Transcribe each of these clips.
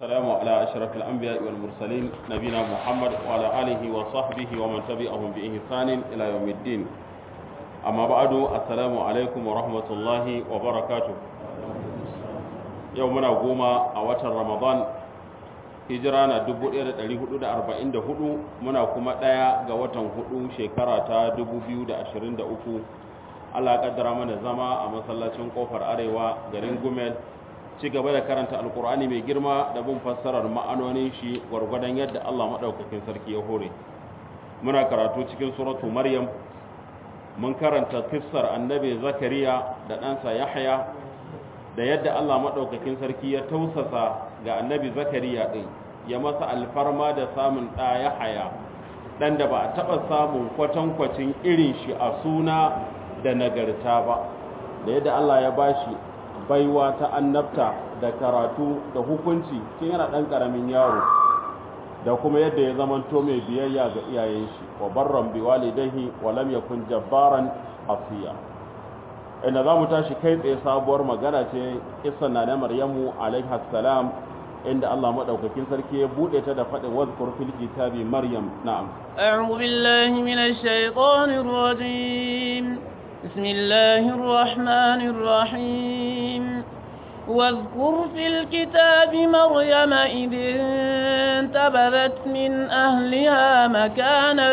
السلام على أشرف الأنبياء والمرسلين نبينا محمد وعلى آله وصحبه ومن تبعهم بإحسان إلى يوم الدين أما بعد السلام عليكم ورحمة الله وبركاته يومنا قوما أوتر رمضان hijira na 1444 muna kuma ɗaya ga watan hudu shekara ta 2023 Allah kaddara mana zama a masallacin kofar arewa garin gumel ci gaba da karanta alkur'ani mai girma da bin fassarar ma'anonin shi gwargwadon yadda Allah maɗaukakin sarki ya hore muna karatu cikin suratu maryam mun karanta kissar annabi zakariya da ɗansa yahya da yadda Allah maɗaukakin sarki ya tausasa ga annabi zakariya ɗin ya masa alfarma da samun ɗa ya haya ɗan da ba a taɓa samun kwatankwacin irin shi a suna da nagarta ba da yadda Allah ya bashi baiwa ta annabta da karatu da hukunci kin yana ɗan ƙaramin yaro da kuma yadda ya zamanto mai biyayya ga iyayen shi wa barran bi walidayhi wa lam yakun jabbaran asiya inda za mu tashi kai tsaye sabuwar magana ce isan na na maryamu alaiha salam inda Allah madaukakin sarki ya bude ta da faɗin wazkur fil kitabi maryam na'am a'udhu billahi minash shaitanir rajim bismillahir rahmanir rahim واذكر في الكتاب مريم إذ انتبذت من أهلها مكانا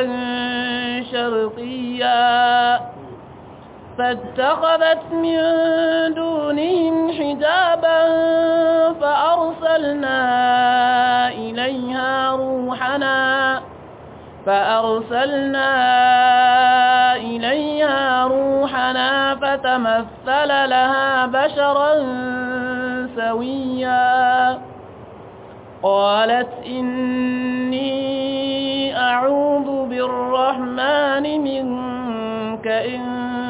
شرقيا فاتخذت من دونهم حجابا فأرسلنا إليها روحنا فأرسلنا إليها روحنا فتمثل لها بشرا سويا قالت إني أعوذ بالرحمن منك إن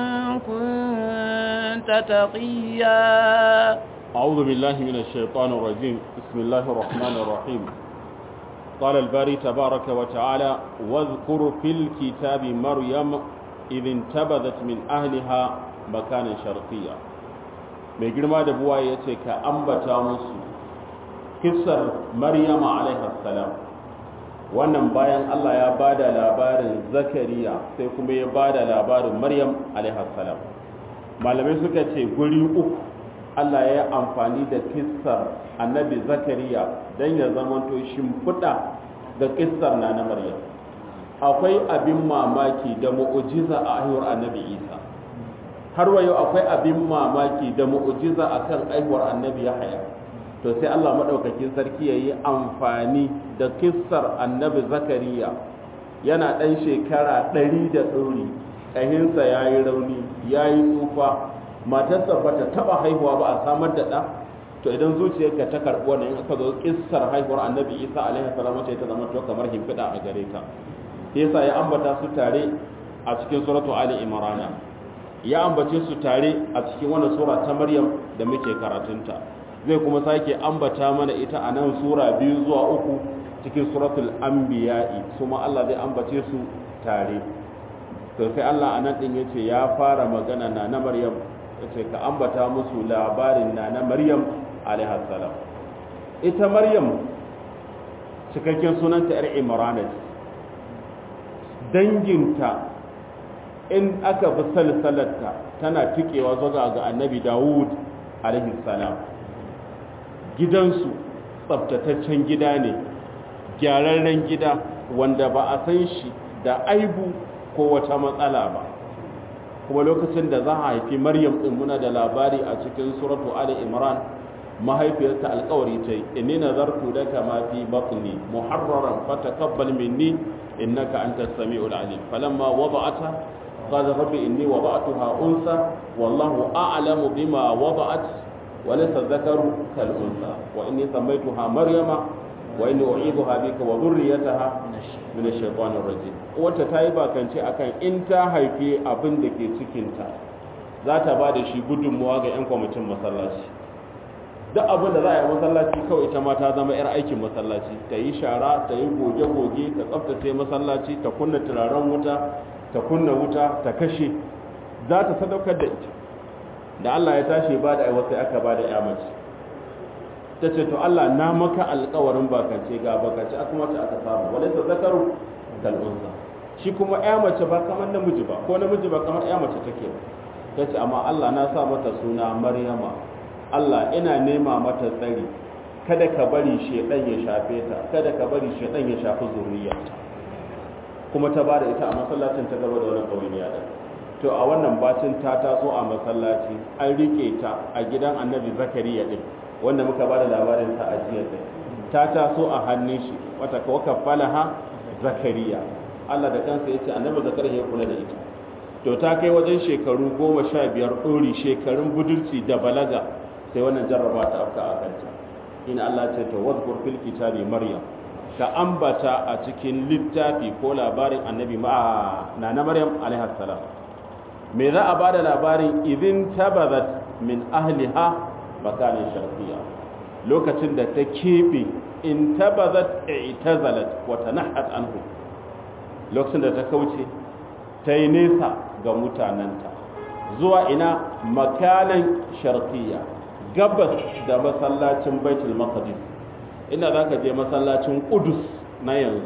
كنت تقيا أعوذ بالله من الشيطان الرجيم بسم الله الرحمن الرحيم قال الباري تبارك وتعالى واذكر في الكتاب مريم إذ انتبذت من أهلها مكانا شرقيا mai girma da buwa ya ce ka ambata musu kissar maryama alaihassalam wannan bayan Allah ya ba da labarin zakariya sai kuma ya ba da labarin maryam alaihassalam malamai suka ce guri uku Allah ya yi amfani da kissar annabi zakariya don ya zamanto shimfiɗa ga kissar na na maryam akwai abin mamaki da mu'ujiza a haihuwar annabi isa har wa yau akwai abin mamaki da mu'ujiza a kan haihuwar annabi yahaya to sai Allah maɗaukakin sarki ya yi amfani da kissar annabi zakariya yana ɗan shekara ɗari da ɗori ƙahinsa ya yi rauni ya yi tsufa matarsa ba ta taɓa haihuwa ba a samar da ɗa to idan zuciyarka ta karɓi wannan in aka zo kissar haihuwar annabi isa alaihi salam ce ta zama to kamar himfiɗa a gare ta yasa ya ambata su tare a cikin suratu ali imran ya ambace su tare a cikin wannan sura ta maryam da muke karatunta zai kuma sake ambata mana ita a nan sura biyu zuwa uku cikin suratul anbiya'i kuma Allah zai ambace su tare to sai Allah anan din yace ya fara magana na na maryam yace ka ambata musu labarin na na maryam alaiha salam ita maryam cikakken sunanta yar imran danginta in aka bi salsalarta tana tikewa zuwa ga annabi dawud alaihi salam gidansu tsabtataccen gida ne gyararren gida wanda ba a san shi da aibu ko wata matsala ba kuma lokacin da za a haifi maryam din muna da labari a cikin suratu ali imran mahaifiyarta alkawari ta yi inni nazartu laka ma fi batni muharraran fataqabbal minni innaka antas samiul alim falamma wada'ata قال ربي إني وضعتها أنثى والله أعلم بما وضعت وليس الذكر كالأنثى وإني سميتها مريم وإني أعيذها بك وذريتها من الشيطان الرجيم wata ta yi bakance akan in ta haifi abin da ke cikinta za ta ba da shi gudunmuwa ga 'yan kwamitin masallaci duk abin da za a yi masallaci kawai ita ma ta zama 'yar aikin masallaci ta yi shara ta yi goge-goge ta tsaftace masallaci ta kunna turaren wuta ta kunna wuta ta kashe za ta sadaukar da ita da Allah ya tashi ba da aiwata aka ba da ya mace ta ce to Allah na maka alƙawarin bakance ga bakance aka mace aka samu walaysa zakaru kal unsa shi kuma ya mace ba kamar namiji ba ko namiji ba kamar ya mace take ba ta ce amma Allah na sa mata suna Maryama Allah ina nema mata tsari kada ka bari shedan ya shafe ta kada ka bari shedan ya shafi zuriyarta kuma ta bada ita a masallacin ta gaba da wannan kawai da to a wannan bacin ta taso a masallaci an rike ta a gidan Annabi Zakariya din wanda muka bada labarin ta a jiya din ta taso a hannun shi wata kaffalaha Zakariya Allah da kansa yace Annabi Zakariya ya kula da ita to ta kai wajen shekaru goma sha biyar ɗori shekarun budurci da balaga sai wannan jarraba ta afka a kanta ina Allah ce ta wadkur fil kitabi maryam ka ambata a cikin littafi ko labarin annabi ma na na maryam alaihi salam me za a bada labarin idin tabazat min ahliha makanin sharqiyya lokacin da ta kebe in tabazat i'tazalat wa tanahat anhu lokacin da ta kauce ta yi nesa ga mutanenta zuwa ina makanan sharqiyya gabas da masallacin baitul maqdis ina za ka je masallacin kudus na yanzu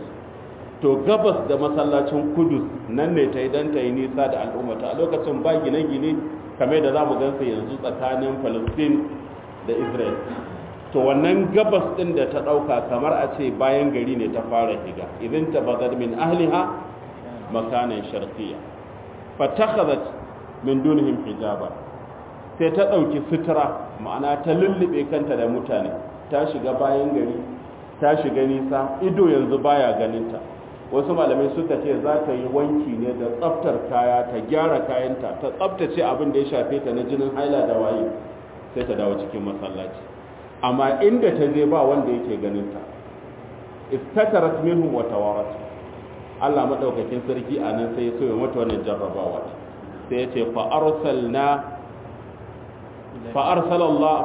to gabas da masallacin kudus nan ne ta yi don ta yi nisa da al'ummata a lokacin ba gine-gine kamar da za mu gansa yanzu tsakanin palestine da israel to wannan gabas din da ta ɗauka kamar a ce bayan gari ne ta fara higa idan ta bazar min ahliha makanan sharqiyya fatakhazat min dunihim hijaba sai ta ɗauki sutura ma'ana ta lullube kanta da mutane ta shiga bayan gari ta shiga nisa ido yanzu baya ganinta wasu malamai suka ce za ta yi wanki ne da tsaftar kaya ta gyara kayanta ta tsaftace abin da ya shafe ta na jinin haila da waye sai ta dawo cikin masallaci amma inda ta je ba wanda yake ganinta istatarat minhum wa tawarat Allah madaukakin sarki a nan sai ya so ya mata wannan jarrabawa sai ya ce fa arsalna فأرسل الله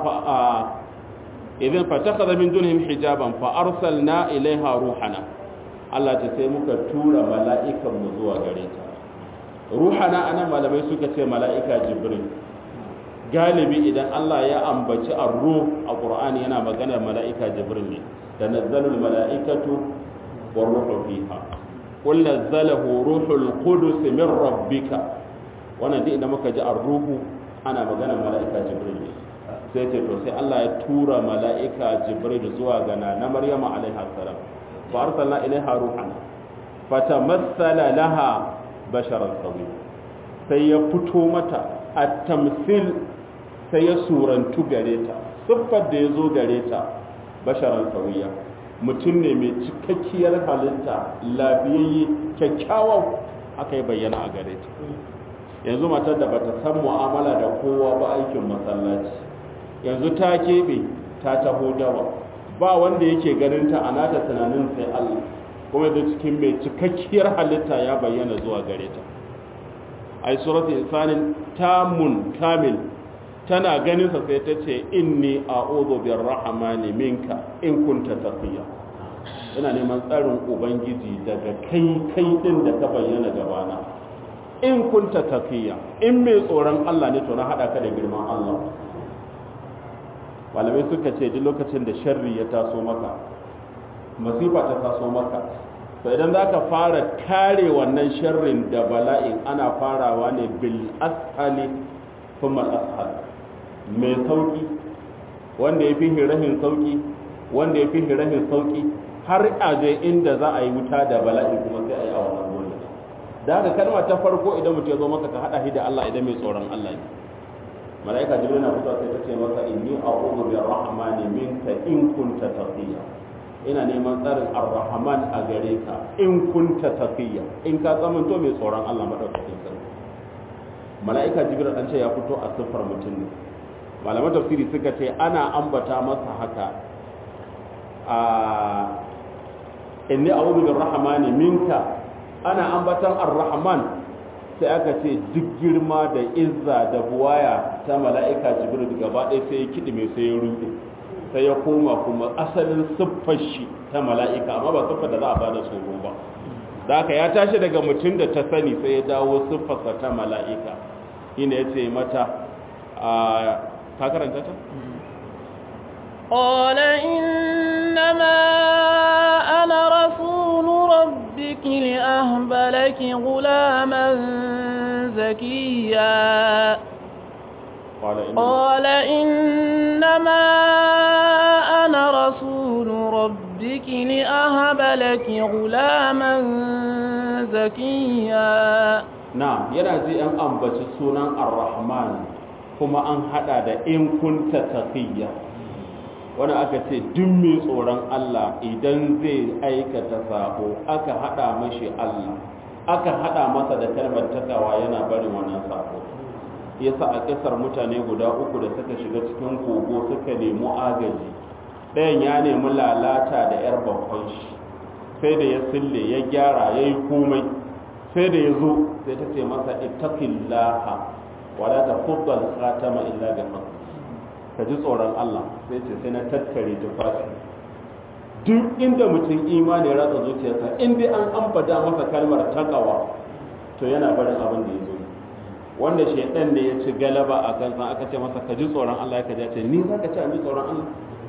إذن فاتخذ من دونهم حجابا فأرسلنا إليها روحنا Allah ta sai muka tura mala'ikan mu zuwa gare ta ruhana anan malamai suka ce mala'ika jibril galibi idan Allah ya ambaci ar-ruh a Qur'ani yana magana mala'ika jibril ne tanazzalul mala'ikatu war ruhu fiha qul nazzalahu ruhul qudus min rabbika wannan duk idan muka ji ar-ruhu ana magana mala'ika jibril ne sai ce to sai Allah ya tura mala'ika jibril zuwa ga na maryama alaiha salam fa arsalna ilaiha ruhan fatamassala laha basharan sawi sai ya fito mata at-tamsil sai ya surantu gare ta siffar da ya zo gare ta basharan sawiya mutum ne mai cikakkiyar halitta lafiyayye kyakkyawan aka yi bayyana a gare ta yanzu matar da bata san mu'amala da kowa ba aikin masallaci yanzu ta keɓe ta taho dawa ba wanda yake ganin ta a nata tunanin sai Allah kuma da cikin mai cikakkiyar halitta ya bayyana zuwa gare ta ai suratul insanin tamun kamil tana ganin sa sai ta ce inni a'udhu birrahmani minka in kunta taqiya ina neman tsarin ubangiji daga kai kai din da ka bayyana gabana in kunta taqiya in mai tsoron Allah ne to na hada ka da girman Allah malamai suka ce duk lokacin da sharri ya taso maka masifa ta taso maka to idan za ka fara kare wannan sharrin da bala'in ana farawa ne bil ashali kuma ashal mai sauki wanda ya fi hirahin sauki wanda ya fi hirahin sauki har aje inda za a yi wuta da bala'i kuma sai a yi a wannan gurin da haka kalma ta farko idan mutum ya zo maka ka hada shi da Allah idan mai tsoron Allah ne malaika jibril na fitowa sai ta ce maka inni a'udhu bi rahmani minka in kunta taqiya ina neman tsarin ar-rahman a gare ka in kunta taqiya in ka zamanto mai tsoron Allah madaukakin sarki malaika jibril an ce ya fito a siffar mutum ne malaman tafsiri suka ce ana ambata masa haka a inni a'udhu bi rahmani minka ana ambatan ar-rahman sai aka ce duk girma da izza da buwaya ta mala'ika jibril gaba ɗaya sai ya kiɗime sai ya ruɗe sai ya koma kuma asalin siffar shi ta mala'ika amma ba siffar da za a ba da tsoro ba da aka ya tashi daga mutum da ta sani sai ya dawo siffarsa ta mala'ika ina ya ce mata a ka karanta ta? قال إنما أنا رسول ربك لأهب لك غلاما زكيا قال إن قال إنما أنا رسول ربك لأهب لك غلاما زكيا na'am yana ji an ambaci sunan ar-rahman kuma an hada da in kunta taqiyya wani aka ce duk mai tsoron Allah idan zai aikata sako aka hada mashi Allah aka hada masa da kalmar takawa yana barin wannan sako yasa a kisar mutane guda uku da suka shiga cikin kogo suka nemi agaji ɗayan ya nemi lalata da 'yar babban shi sai da ya sille ya gyara ya yi komai sai da ya zo sai ta ce masa ittaqillaha wala tafuddal khatama illa bi haqq ka ji tsoron Allah sai ce sai na tattare tufafi duk inda mutum imani ya ratsa zuciyarsa in dai an ambata masa kalmar takawa to yana barin abin da ya zo wanda shaidan ne ya ci galaba a kan san aka ce masa ka ji tsoron Allah ya kaji ce ni za ka ci an ji tsoron Allah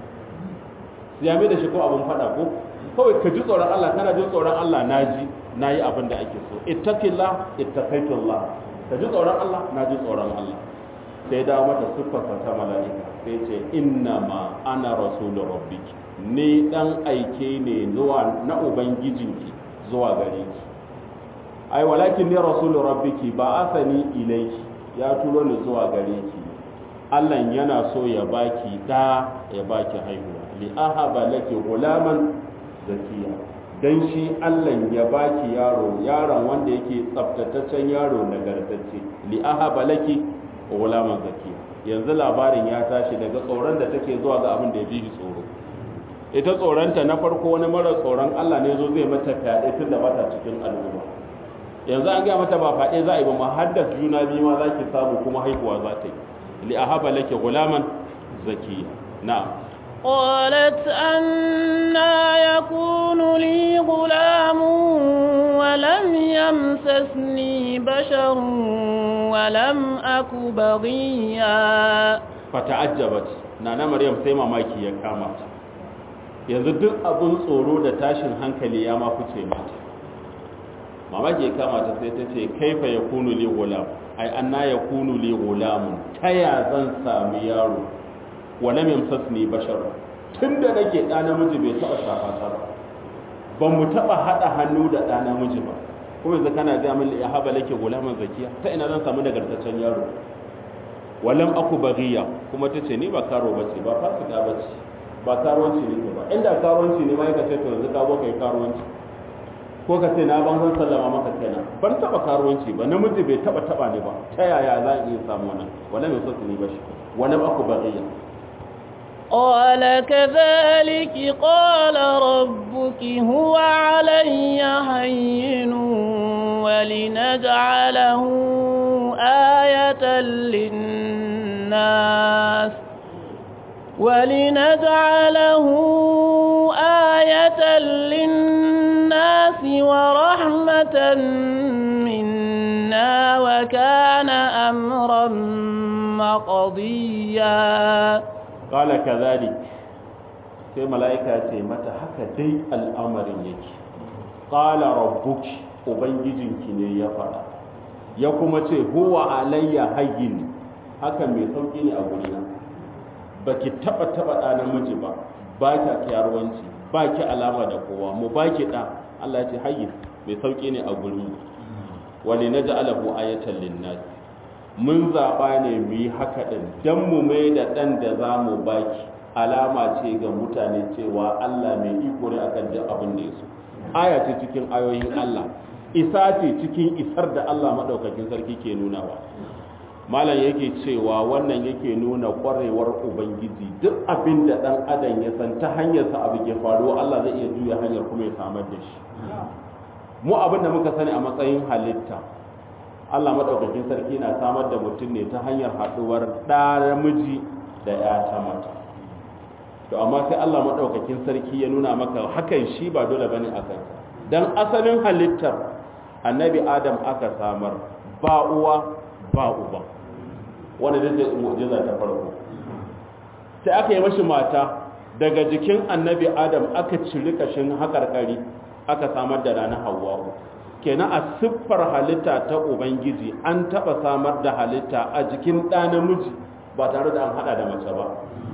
ya mai da shi ko abin faɗa ko kawai ka ji tsoron Allah kana jin tsoron Allah na ji na yi abin da ake so ittaqillah ittaqaitullah ka ji tsoron Allah na ji tsoron Allah sai dawo mata siffarsa ta mala'ika sai ce inna ma ana rasulun rabbiki ni dan aike ne zuwa na ubangijinki zuwa gare ki ai walakin ni rasulun rabbiki ba asani ilaiki ya turo ni zuwa gare ki Allah yana so ya baki da ya baki haihuwa li ahaba laki gulaman zakiya dan shi Allah ya baki yaro yaron wanda yake tsaftataccen yaro nagartacce li ahaba laki gulaman zakiya yanzu labarin ya tashi daga tsoron da take zuwa ga abin da ya fi shi tsoro ita tsoronta na farko wani mara tsoron Allah ne zo zai mata fyaɗe tun da bata cikin al'umma yanzu an gaya mata ba faɗe za a yi ba ma haddas juna biyu ma za ki samu kuma haihuwa za ta yi li ahaba laki gulaman zakiya na'am قالت أنا يكون لي غلام ولم يمسسني بشر ولم أك بغيا fata'ajjabat nana maryam sai mamaki ya kama ta yanzu duk abun tsoro da tashin hankali ya ma fice mata mamaki ya kama ta sai ta ce kaifa yakunu li gulam ai anna yakunu li gulamun taya zan sami yaro walam yamsasni bashar tunda nake da namiji bai taba shafa ta ba ban mu taba hada hannu da da namiji ba kuma yanzu kana ga min ya haba lake gulaman zakiya ta ina zan samu nagartaccen yaro walam aku baghiya kuma tace ni ba karo bace ba fasika bace ba karuwanci ne ba inda karuwanci ne ma yaka ce to yanzu ka zo kai karuwanci ko ka ce na ban san sallama maka kenan ban taba karuwanci ba namiji bai taba taba ne ba ta yaya za in samu wannan walam yusasni bashi walam aku baghiya قال كذلك قال ربك هو علي هين ولنجعله آية للناس ولنجعله آية للناس ورحمة منا وكان أمرا مقضيا qala kadhalik sai mala'ika ce mata haka dai al'amarin yake qala rabbuki ubangijinki ne ya faɗa ya kuma ce huwa alayya hayyin haka mai sauki ne a gurina baki taba taba da namiji ba ba ki kiyarwanci ba ki alama da kowa mu ba ki da Allah ya ce hayyin mai sauki ne a gurin wali naj'alahu ayatan lin-nas mun zaɓa ne mu yi haka ɗin don mu mai da ɗan da za mu baki alama ce ga mutane cewa Allah mai iko ne akan duk abin da ya so aya ce cikin ayoyin Allah isa ce cikin isar da Allah maɗaukakin sarki ke nunawa malam yake cewa wannan yake nuna ƙwarewar ubangiji duk abin da ɗan adam ya san ta hanyarsa abu ke faruwa Allah zai iya juya hanyar kuma ya samar da shi mu abin da muka sani a matsayin halitta Allah maɗaukakin sarki na samar da mutum ne ta hanyar haɗuwar ɗa namiji da ya ta mata to amma sai Allah maɗaukakin sarki ya nuna maka hakan shi ba dole bane a kanka dan asalin halittar annabi adam aka samar ba uwa ba uba wanda da mu'jiza ta farko sai aka yi mashi mata daga jikin annabi adam aka ciri kashin haƙarƙari aka samar da rana hawa'u kenan a siffar halitta ta ubangiji an taɓa samar da halitta a jikin ɗa namiji ba tare da an haɗa da mace ba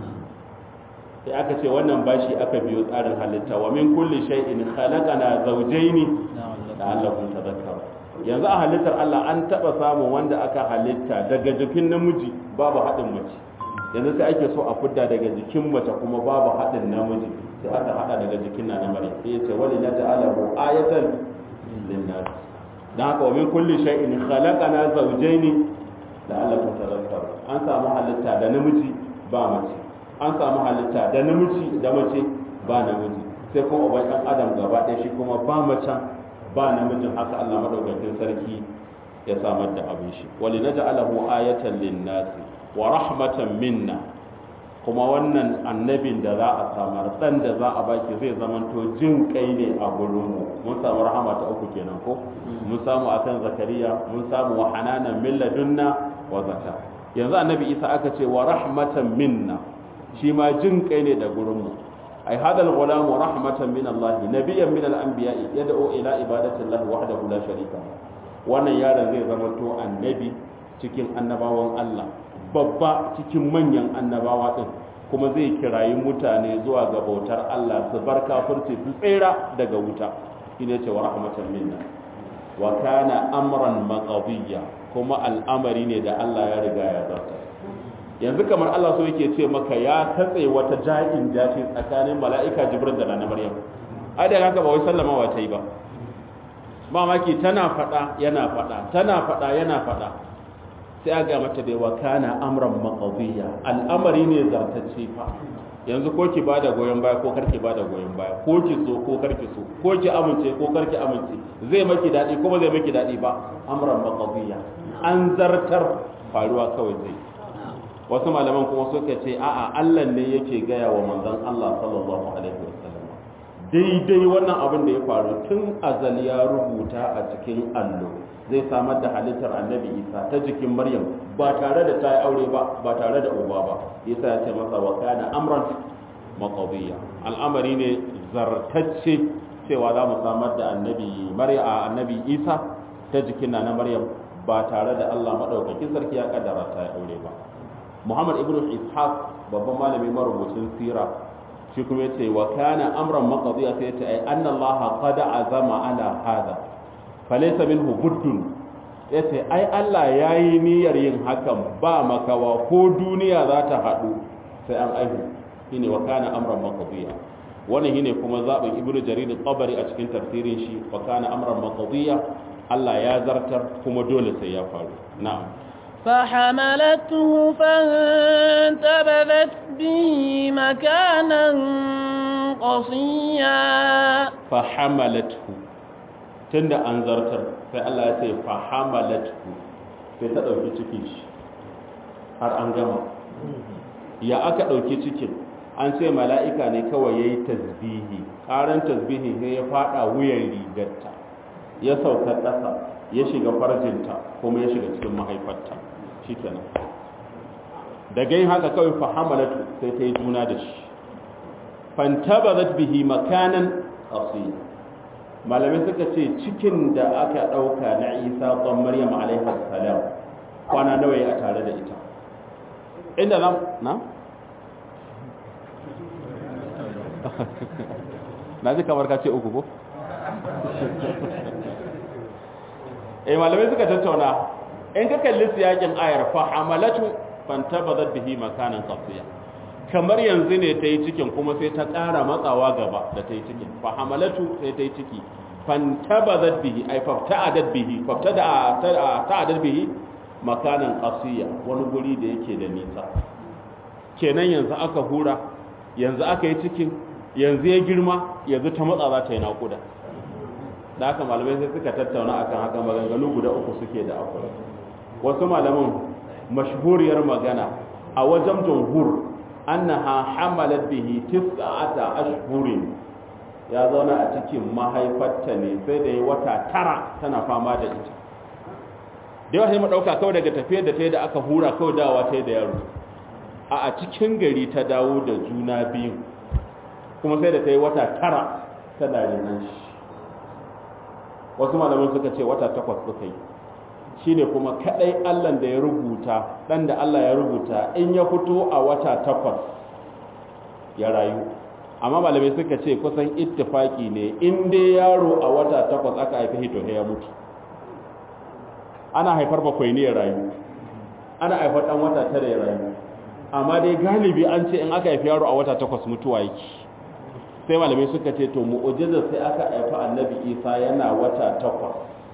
sai aka ce wannan bashi aka biyo tsarin halitta wa min kulli shay'in khalaqana zawjayn la'allakum tadhakkarun yanzu a halittar Allah an taba samu wanda aka halitta daga jikin namiji babu haɗin mace yanzu sai ake so a fidda daga jikin mace kuma babu haɗin namiji sai aka haɗa daga jikin na namiji sai ya ce wali na ta'alahu ayatan linnas dan haka wa min kulli shay'in khalaqana zawjayn la'allakum tadhakkarun an samu halitta da namiji ba mace an samu halitta da namiji da mace ba namiji sai kuma uban ɗan adam gaba ɗaya shi kuma ba macen ba namijin haka Allah madaukakin sarki ya samar da abin shi wali na ja'alahu ayatan linnasi wa rahmatan minna kuma wannan annabin da za a samar dan da za a baki zai zamanto jin kai ne a gurin mu mun samu rahama ta uku kenan ko mun samu akan zakariya mun samu wa hananan min ladunna wa zaka yanzu annabi isa aka ce wa rahmatan minna shi ma jin kai ne da gurin mu أي هذا الغلام رحمة من الله نبيا من الأنبياء يدعو إلى عبادة الله وحده لا شريك له wannan yaron zai zama to annabi cikin annabawan Allah babba cikin manyan annabawa din kuma zai kirayi mutane zuwa ga bautar Allah su bar kafirci su tsira daga wuta shine ce wa rahmatan minna wa kana amran maqdiya kuma al'amari ne da Allah ya riga ya zarta yanzu kamar Allah so yake ce maka ya katse wata ja'in jashi tsakanin mala'ika jibril da na maryam ai da haka ba wai sallamawa ta yi ba mamaki tana fada yana fada tana fada yana fada sai aga mata bai wa kana amran maqdiya al'amari ne zartacce fa yanzu ko ki bada goyon baya ko karki bada goyon baya ko ki so ko karki so ko ki amince ko karki amince zai maki dadi ko ba zai maki dadi ba amran maqdiya an zartar faruwa kawai zai wasu malaman kuma suka ce a'a Allah ne yake gaya wa manzon Allah sallallahu alaihi wasallam daidai wannan abin da ya faru tun azal ya rubuta a cikin allo zai samar da halittar annabi isa ta jikin maryam ba tare da ta yi aure ba ba tare da uba ba isa ya ce masa wa kana amran maqdiya al'amari ne zartacce cewa za mu samar da annabi maryam annabi isa ta jikin na maryam ba tare da Allah madaukakin sarki ya kaddara ta yi aure ba Muhammad ibn Ishaq babban malami marubucin sira shi kuma yace wa kana amran maqdiya sai yace ai anna Allah qad azama ala hada falaysa minhu buddun yace ai Allah yayi niyyar yin hakan ba makawa ko duniya za ta hadu sai an aihu shine wa kana amran maqdiya wannan shine kuma zabin ibnu jarir tabari a cikin tafsirin shi wa kana amran maqdiya Allah ya zartar kuma dole sai ya faru na'am فحملته فانتبذت به مكانا قصيا فحملته tunda an zartar sai Allah ya ce fahamalatu sai ta dauki cikin shi har an gama ya aka dauki cikin an ce mala'ika ne kawai yayi tasbihi karan tasbihi sai ya fada wuyan rigarta ya sauka ƙasa ya shiga farjinta kuma ya shiga cikin mahaifarta shi kenan da gai haka kawai fahamalatu sai ta yi juna da shi fantabazat bihi makanan qasiya malamai suka ce cikin da aka dauka na Isa ɗan Maryam alaiha salam kwana nawa ya tare da ita inda nan na na ji kamar ka ce uku ko eh malamai suka tattauna in ka kalli siyakin ayar fa hamalatu fantabazat bihi makanan qasiya kamar yanzu ne ta yi cikin kuma sai ta ƙara matsawa gaba da ta yi cikin fa hamalatu sai ta yi ciki fantabazat bihi ay fafta'adat bihi faftada ta'adat bihi makanan qasiya wani guri da yake da nisa kenan yanzu aka hura yanzu aka yi cikin yanzu ya girma yanzu ta matsa za ta yi naƙuda da haka malamai sai suka tattauna akan haka maganganu guda uku suke da akwai wasu malaman mashhuriyar magana a wajen jumhur annaha hamalat bihi tis'ata ashhurin ya zauna a cikin mahaifarta ne sai da yi wata tara tana fama da ita da yawa sai mu dauka kawai daga tafiyar da ta yi da aka hura kawai dawa ta yi da yaro a a cikin gari ta dawo da juna biyu kuma sai da ta yi wata tara tana renon shi wasu malaman suka ce wata takwas suka yi shi ne kuma kaɗai allan da ya rubuta ɗan da allah ya rubuta in ya fito a wata takwas ya rayu amma malamai suka ce kusan ittifaki ne in dai yaro a wata takwas aka haifi hito ya mutu ana haifar bakwai ne ya rayu ana haifar ɗan wata tara ya rayu amma dai galibi an ce in aka haifi yaro a wata takwas mutuwa yake sai malamai suka ce to mu'ujizar sai aka haifi annabi isa yana wata takwas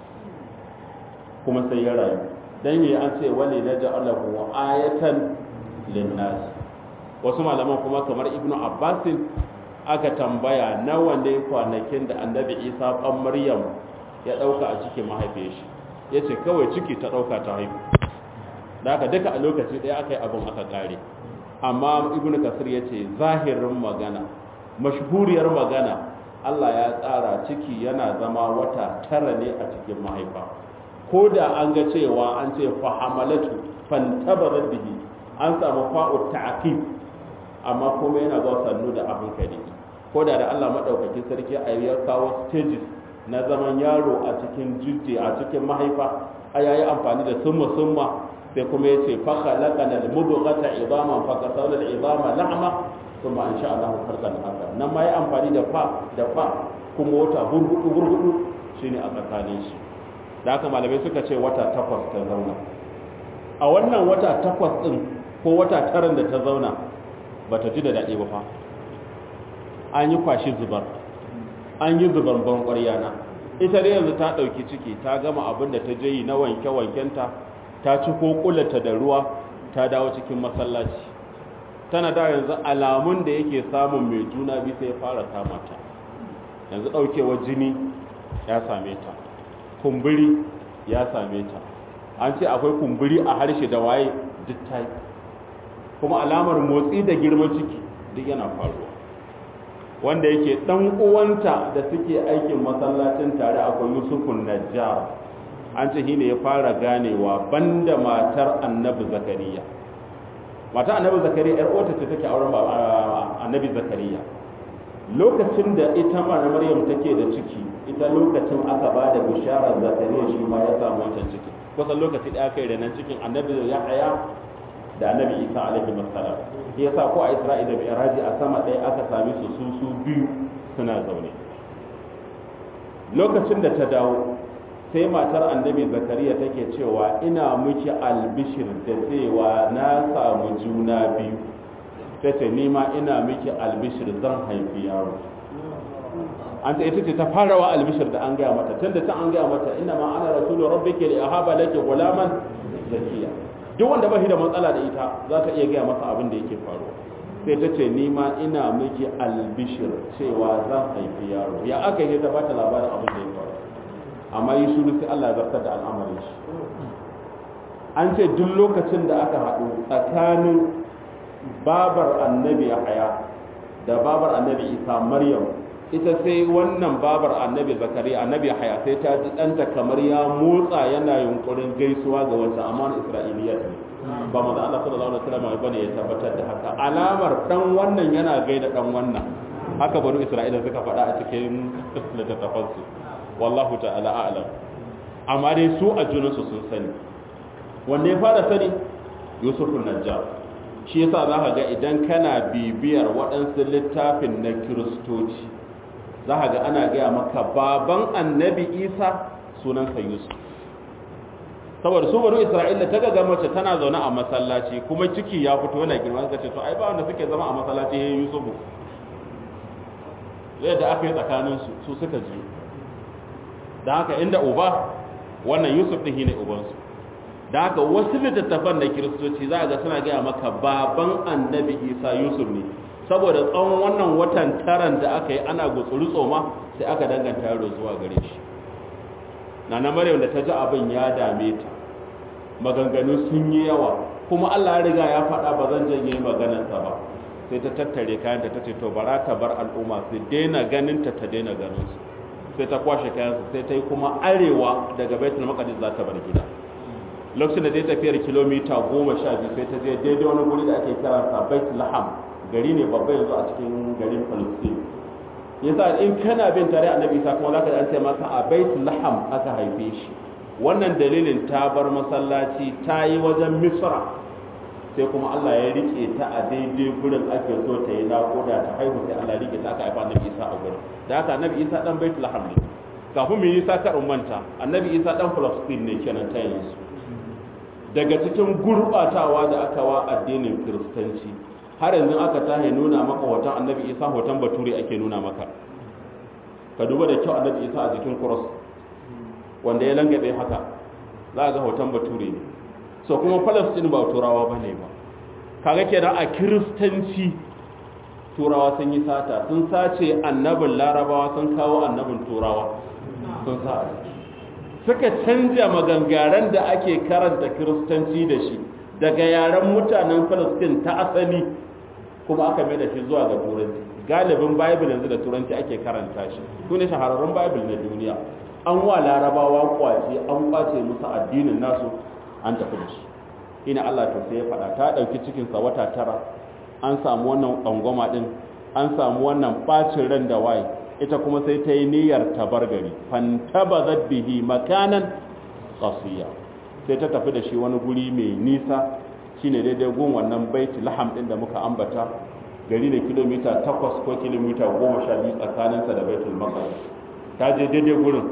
kuma sai ya rayu dan yi an ce wali na ja'alahu ayatan linnas wasu malaman kuma kamar ibnu abbasin aka tambaya nawa ne kwanakin da annabi isa ɗan maryam ya ɗauka a cikin mahaifiyar shi ya ce kawai ciki ta ɗauka ta haihu da aka duka a lokaci ɗaya aka yi abin aka ƙare amma ibnu kasir ya ce zahirin magana mashhuriyar magana allah ya tsara ciki yana zama wata tara ne a cikin mahaifa ko da an ga cewa an ce fahamalatu fantabarar bihi an samu fa'u ta'aqib amma kuma yana zuwa sannu da abin kare ko da da Allah madaukakin sarki a ya kawo stages na zaman yaro a cikin jujje a cikin mahaifa a yayi amfani da summa summa sai kuma yace fa khalaqana al-mudghata idaman fa kasawna al-idama lahma thumma insha Allah khalqan haka nan ma yi amfani da fa da fa kuma wata hurhudu hurhudu shine a tsakanin shi da haka malamai suka ce wata takwas ta zauna a wannan wata takwas din ko wata taran da ta zauna ba ta ji da daɗi ba fa an yi kwashi zubar an yi zubar ban ƙwaryana ita dai yanzu ta ɗauki ciki ta gama abin da ta je yi na wanke-wankenta ta ci ko ƙulata da ruwa ta dawo cikin masallaci tana da yanzu alamun da yake samun mai juna bi sai fara kama ta yanzu ɗaukewar jini ya same ta kumburi ya same ta an ce akwai kumburi a harshe da waye duk ta kuma alamar motsi da girman ciki duk yana faruwa wanda yake dan uwanta da suke aikin masallacin tare akwai Yusufun Najjar an ce shine ya fara ganewa banda matar Annabi Zakariya matar Annabi Zakariya yar uwarta ce take auren Annabi Zakariya lokacin da ita ma Maryam take da ciki ita lokacin aka ba da bisharar Zakariya shi ma ya samu wancan ciki kusan lokaci da aka yi da nan cikin Annabi Yahaya da annabi isa alaihi wasallam ya sa ko a isra'ila da mi'raji a sama ɗaya aka sami su su su biyu suna zaune lokacin da ta dawo sai matar annabi zakariya take cewa ina miki albishir da cewa na samu juna biyu ta ce nima ina miki albishir zan haifi yaro an ta ita ce ta fara wa albishir da an gaya mata tunda ta an gaya mata ina ma ana rasulu rabbiki li ahaba laki gulaman zakiya duk wanda ba shi da matsala da ita za ta iya gaya masa abin da yake faruwa sai ta ce nima ina miki albishir cewa zan haifi yaro ya aka yi ta bata labarin abin da ya faru amma yi shuru sai Allah ya zartar da al'amarin shi an ce duk lokacin da aka haɗu tsakanin babar annabi haya da babar annabi isa maryam ita sai wannan babar annabi zakariya annabi haya sai ta ji ɗanta kamar ya motsa yana yunkurin gaisuwa ga wata amana isra'iliya ne ba mu da Allah sallallahu alaihi wasallam bane ya tabbatar da haka alamar dan wannan yana gaida dan wannan haka banu isra'ila suka faɗa a cikin littattafan su wallahu ta'ala a'lam amma dai su a junansu sun sani wanda ya fara sani yusufun najjar shi yasa za ka ga idan kana bibiyar waɗansu littafin na kiristoci za ka ga ana gaya maka baban annabi isa sunansa yusuf saboda su bari isra'ila ta gaga mace tana zaune a masallaci kuma ciki ya fito yana girma suka ce to ai ba wanda suke zama a masallaci ya yusufu yadda aka yi tsakanin su su suka ji da haka inda uba wannan yusuf ɗin ne ubansu da haka wasu littattafan da kiristoci za a ga suna gaya maka baban annabi isa yusuf ne saboda tsawon wannan watan taran da aka yi ana gutsuri tsoma sai aka danganta yaro zuwa gare shi na na maryam da ta ji abin ya dame ta maganganu sun yi yawa kuma allah ya riga ya faɗa ba zan janye maganarsa ba sai ta tattare kayan da ta ce to bara ta bar al'umma su daina ganin ta ta daina ganin su sai ta kwashe kayansu sai ta yi kuma arewa daga baitul maqdis za ta bar gida lokacin da dai tafiyar kilomita goma sha biyu sai ta je daidai wani guri da ake kiransa bait laham gari ne babba yanzu a cikin garin palestine yasa in kana bin tare annabi isa kuma zaka an ce maka a baitul laham aka haife shi wannan dalilin ta bar masallaci ta yi wajen misra sai kuma Allah ya rike ta a daidai gurin ake so ta yi naƙuda ta haihu sai Allah ya rike ta aka haifa annabi isa a gurin da haka annabi isa dan baitul laham ne kafin mu yi isa ka manta annabi isa dan palestine ne kenan ta yanzu daga cikin gurbatawa da aka wa addinin kiristanci har yanzu aka tahe nuna maka hoton annabi isa hoton bature ake nuna maka ka duba da kyau annabi isa a jikin cross wanda ya langabe haka za ga hoton bature ne so kuma palestine ba turawa ba ne ba kaga kenan a kiristanci turawa sun yi sata sun sace annabin larabawa sun kawo annabin turawa sun sa a ciki suka canja magangaren da ake karanta kiristanci da shi daga yaren mutanen palestine ta asali kuma aka mai da shi zuwa ga turanci galibin bible yanzu da turanci ake karanta shi su ne shahararrun bible na duniya an wa larabawa kwace an kwace musu addinin nasu an tafi da shi ina allah to sai ya faɗa ta ɗauki cikinsa wata tara an samu wannan ƙwangwama ɗin an samu wannan ɓacin ran da waye ita kuma sai ta yi niyyar tabar gari fantabazat bihi makanan qasiya sai ta tafi da shi wani guri mai nisa shine daidai gun wannan baiti laham din da muka ambata gari ne kilomita 8 ko kilomita 12 tsakaninsa da baitul maqdis ta je daidai gurin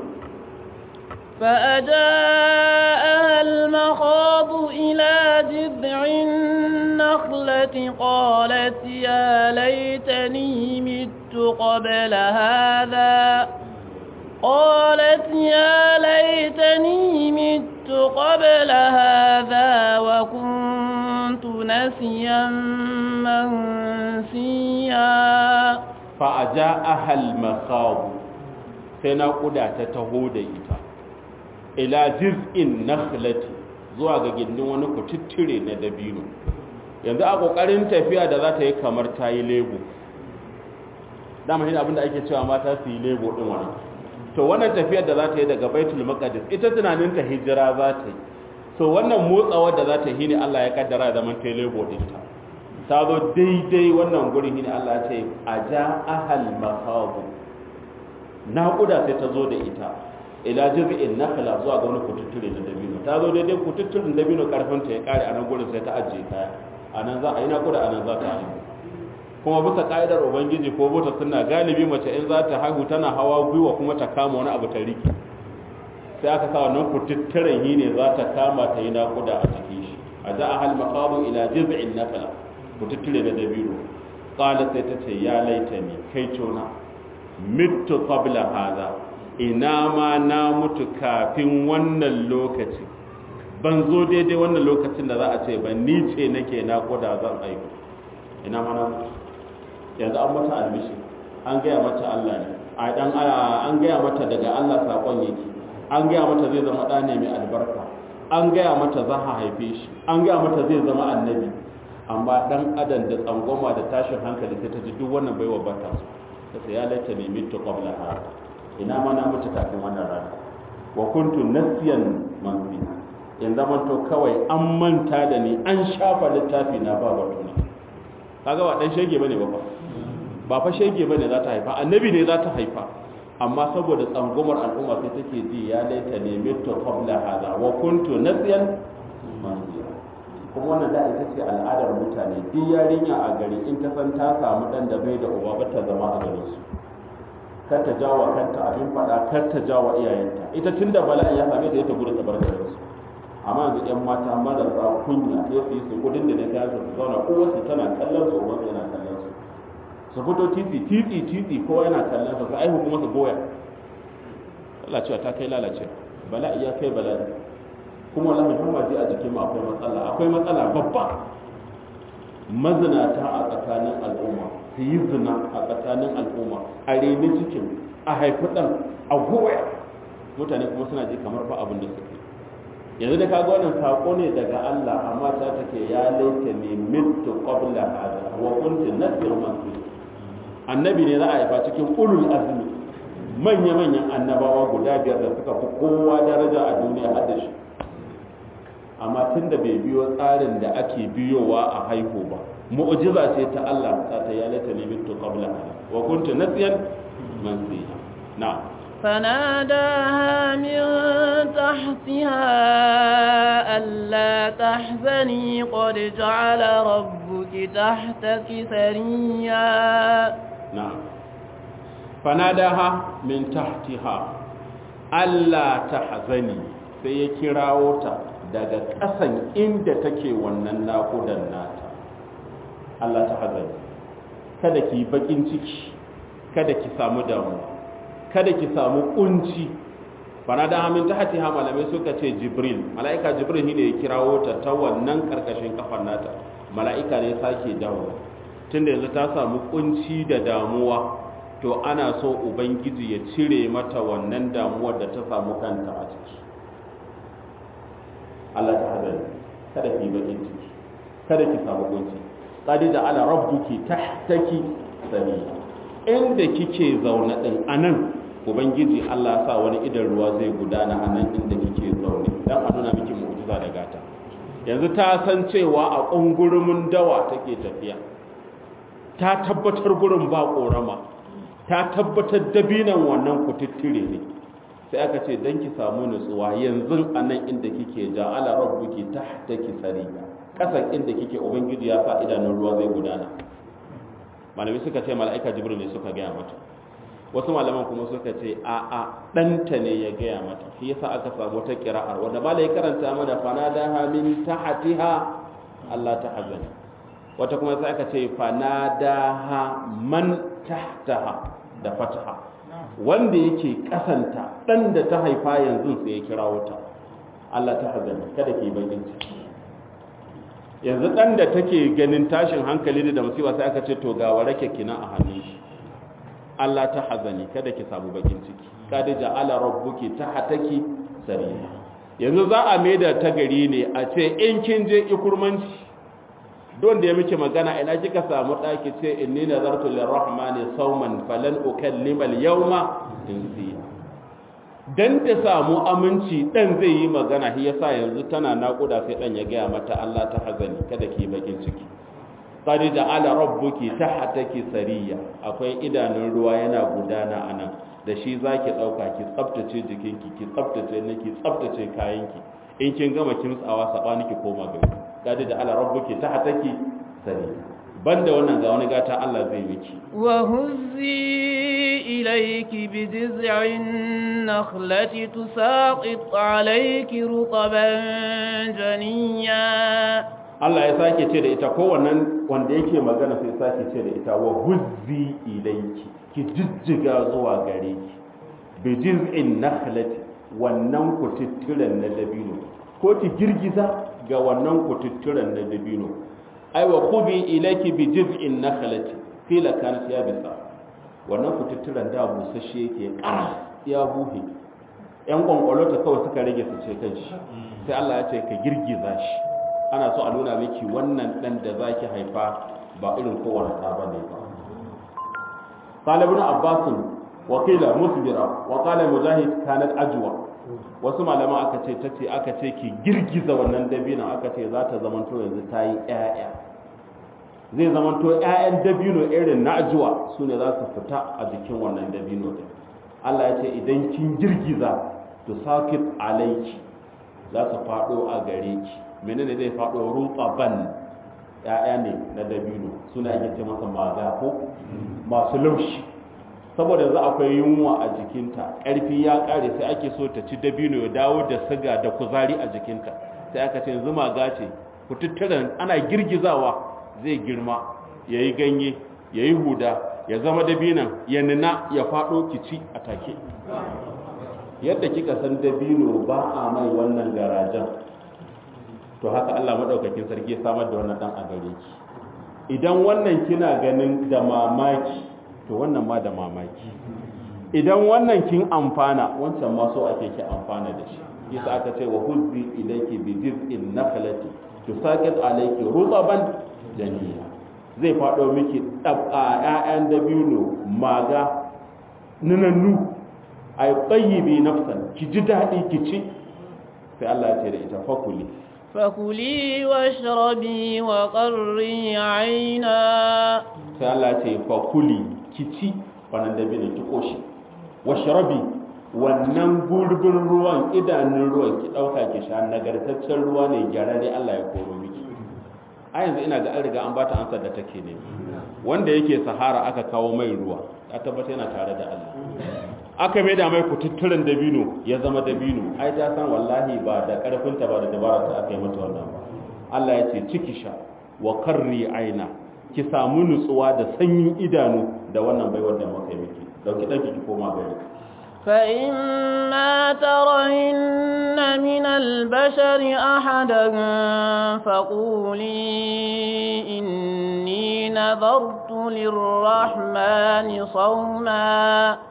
فأجاءها المخاض إلى جذع النخلة قالت يا ليتني مت قبل هذا قالت يا ليتني مت قبل هذا وكنت نسيا منسيا فأجاءها المخاض سنقود تتهود إتا إلى جزء النخلة zuwa ga gindin wani kututture na dabino yanzu a kokarin tafiya da za ta yi kamar ta yi lebo dama shi abinda ake cewa mata su yi lebo din wani to wannan tafiyar da za ta yi daga baitul maqdis ita tunanin ta hijira za ta yi so wannan motsawar da za ta yi ne Allah ya kaddara zaman ta lebo din ta ta zo daidai wannan gurin ne Allah ya ce aja ahal mahabu naƙuda sai ta zo da ita ila jiz'in nakhla zuwa ga wani kututture na dabino ta zo daidai kututturen dabino karfin ta ya kare a nan gurin sai ta ajiye kaya a nan za a yi naƙuda a nan za ta haihu kuma bisa ka'idar ubangiji ko bota suna galibi mace in za ta haihu tana hawa gwiwa kuma ta kama wani abu ta riki sai aka sa wannan kututturen yi ne za ta kama ta yi naƙuda a cikin shi a za a hal maqamu ila jiz'in nakala kututture da dabino qala sai ta ce ya laitani kai tona mittu qabla hadha ina ma na mutu kafin wannan lokaci ban zo daidai wannan lokacin da za a ce ban ni ce nake naƙuda zan haihu ina ma na mutu yanzu an mata almishi an gaya mata Allah ne a dan an gaya mata daga Allah sakon yake an gaya mata zai zama ɗa ne mai albarka an gaya mata za a haife shi an gaya mata zai zama annabi amma dan adam da tsangwama da tashin hankali sai ta ji duk wannan baiwa ba ta so ta sai ya laita ne mitu qabla hada ina ma na mutu kafin wannan rana wa kuntu nasiyan mansiya in zaman to kawai an manta da ni an shafa littafi na ba batuna kaga ba dan shege bane ba ba fa shege bane za ta haifa annabi ne za ta haifa amma saboda tsangumar al'umma sai take ji ya laita ne mitu qabla hada wa kuntu nasiyan mansiya kuma wannan da ita ce al'adar mutane duk yarinya a gari in ta san ta samu dan da bai da uba ba ta zama a garin su kar ta jawa kanta abin fada kar ta jawa iyayenta ita tunda bala'in ya same ta ita gudu ta bar garin su amma yanzu yan mata marasa kunya sai su yi su kudin da na ta su zauna kowace tana kallon su ubansu yana kallon su su fito titi titi titi kowa yana kallon su su aihu kuma su goya lalacewa ta kai lalacewa bala'i ya kai bala'i kuma wallahi har maji a jikin mu akwai matsala akwai matsala babba mazinata a tsakanin al'umma su yi zina a tsakanin al'umma a reni cikin a haifi ɗan a goya mutane kuma suna ji kamar ba abin da suke yanzu da kaga wannan sako ne daga Allah amma ta take ya laita ne mitu qabla hada wa kuntu nasir mansur annabi ne za a haifa cikin ulul azmi manya manyan annabawa guda biyar da suka fi kowa daraja a duniya har da shi amma tun da bai biyo tsarin da ake biyowa a haihu ba mu'jiza ce ta Allah ta ta ya lata ne mitu qabla wa kuntu nasiyan mansiya na'am فناداها من تحتها ألا تحزني قد جعل ربك تحتك سريا نعم فناداها من تحتها ألا تحزني sai ya kirawo ta daga ƙasan inda take wannan naƙudan nata Allah ta hazari kada ki bakin ciki kada ki samu damuwa kada ki samu kunci bana da hamin ta hati ha malamai suka ce jibril mala'ika jibril ne ya kirawo ta ta wannan karkashin kafar nata mala'ika ne sake dawo tunda yanzu ta samu kunci da damuwa to ana so ubangiji ya cire mata wannan damuwar da ta samu kanta a ciki Allah ta hazari kada ki bakin ciki kada ki samu kunci qad ala rabbuki tahtaki sariya inda kike zaune din anan ubangiji Allah sa wani idan ruwa zai gudana a nan inda kike zaune dan a nuna miki mu'jiza da gata yanzu ta san cewa a kungurumin dawa take tafiya ta tabbatar gurin ba korama ta tabbatar dabinan wannan kututtire ne sai aka ce dan ki samu nutsuwa yanzu a nan inda kike ja'ala rabbuki tahtaki sariya kasan inda kike ubangiji ya sa idanun ruwa zai gudana malami suka ce mala'ika jibril ne suka gaya mata wasu malaman kuma suka ce a a ɗanta ne ya gaya mata shi yasa aka samu ta kira'ar wanda ba ya karanta mana fanadaha min tahtiha Allah ta hazani wata kuma sai aka ce fanadaha man tahtaha da fataha wanda yake kasanta dan da ta haifa yanzu sai ya kirawo ta Allah ta hazani kada ki bakin ciki yanzu dan da take ganin tashin hankali da musiba sai aka ce to ga warake kina a hannun shi Allah ta hazani kada ki samu bakin ciki kada ja'ala rabbuki tahtaki sariya yanzu za a maida ta gari ne a ce in kin je ikurmanci don da ya miki magana ina kika samu daki ce inni nazartu lirrahmani sawman falan ukallima al-yawma insiya dan ta samu aminci dan zai yi magana shi yasa yanzu tana nakuda sai dan ya gaya mata Allah ta hazani kada ki bakin ciki qad ja'ala rabbuki tahtaki sariya akwai idanun ruwa yana gudana anan da shi zaki dauka ki tsaftace jikinki ki tsaftace niki tsaftace kayanki in kin gama kimtsawa sabani ki koma gari qad ja'ala rabbuki tahtaki sariya banda wannan ga wani gata Allah zai miki wa huzzi ilayki bi jiz'in nakhlati tusaqit alayki rutaban janiya Allah ya sake ce da ita kowannan wanda yake magana sai sake ce da ita wa huzzi ilayki ki jijjiga zuwa gare ki bi jiz'in nakhlati wannan kututturen na dabino ko ki girgiza ga wannan kututturen na dabino ai wa khudhi ilayki bi jiz'in nakhlati qila kanat yabisa wannan kututturen da busasshe yake kana ya buhe yan kwankwalota kawai suka rage su ce kanshi sai Allah ya ce ka girgiza shi ana so a nuna miki wannan dan da zaki haifa ba irin kowane ɗa bane ba qala ibn abbas wa qila musbira wa qala mujahid kanat ajwa wasu malaman aka ce tace aka ce ki girgiza wannan dabinon aka ce za ta zamanto yanzu ta yi ƴaƴa zai zamanto ƴaƴan dabino irin na ajuwa su ne za su fita a jikin wannan dabino din Allah ya ce idan kin girgiza to sakit alaiki za su faɗo a gare ki menene zai faɗo rutsaban ƴaƴa ne na dabino suna ake ce masa maza ko masu laushi saboda yanzu akwai yunwa a jikinta ƙarfi ya ƙare sai ake so ta ci dabino ya dawo da siga da kuzari a jikinta sai aka ce yanzu maga ce kututturen ana girgizawa zai girma ya yi ganye ya yi huda ya zama dabinan ya nuna ya faɗo kici a take yadda kika san dabino ba a mai wannan garajen to haka Allah maɗaukakin sarki ya samar da wannan ɗan a gare ki idan wannan kina ganin da mamaki to wannan ma da mamaki idan wannan kin amfana wancan ma so ake ki amfana da shi yasa aka ce wa huzzi ilayki bi jiz'in nakhlati tusaqit alayki rutaban janiya zai fado miki dab'a ƴaƴan dabino maga nunannu ay tayyibi nafsan ki ji dadi ki ci sai Allah ya ce da ita fakuli فكلي واشربي وقري عينا sai Allah ce fa kuli kici wannan dabino ki koshi washrabi wannan gurbin ruwan idanun ruwan ki dauka ki sha nagartaccen ruwa ne gyararre Allah ya koro miki a yanzu ina ga an riga an bata ansar da take ne wanda yake sahara aka kawo mai ruwa a tabbata yana tare da Allah aka mai da mai kututturen dabino ya zama dabino ai ta san wallahi ba da karfinta ba da dabararta aka yi mata wannan ba Allah ya ce ciki sha wa karri aina ki samu nutsuwa da sanyin idanu da wannan baiwar da muka yi miki dauki dauki ki koma gari فإما ترين من البشر أحدا فقولي إني نذرت للرحمن صوما